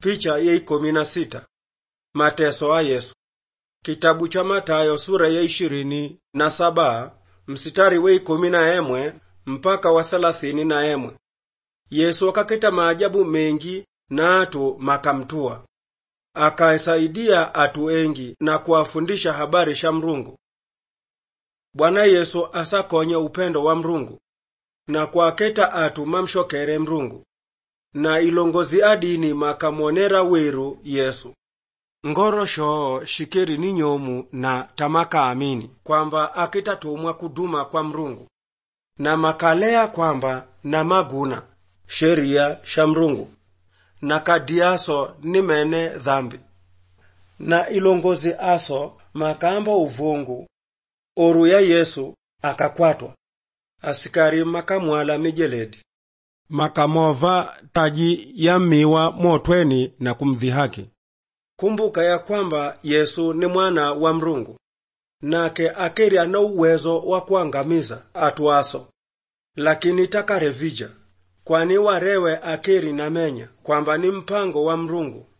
picha ya ikumi na sita mateso a yesu kitabu cha matayo sura ya ishirini na saba msitari wa ikumi na emwe mpaka wa thelathini na emwe yesu akaketa maajabu mengi na atu makamtua akaisaidia atu engi na kuwafundisha habari sha mrungu bwana yesu asakonye upendo wa mrungu na kwaketa atu mamshokere mrungu na ilongozi adini makamwonera wiru yesu ngorosho shikeri ni nyomu na tamaka amini kwamba akitatumwa kuduma kwa mrungu na makalea kwamba na maguna sheria sha mrungu na kadiaso ni mene dhambi na ilongozi aso makamba uvungu oru ya yesu akakwatwa asikari makamwala mijeledi makamova taji ya miwa motweni na kumdhihaki kumbuka ya kwamba yesu ni mwana wa mrungu nake akeri ana uwezo wa kuangamiza atwaso lakini takarevija kwani warewe akeri namenya kwamba ni mpango wa mrungu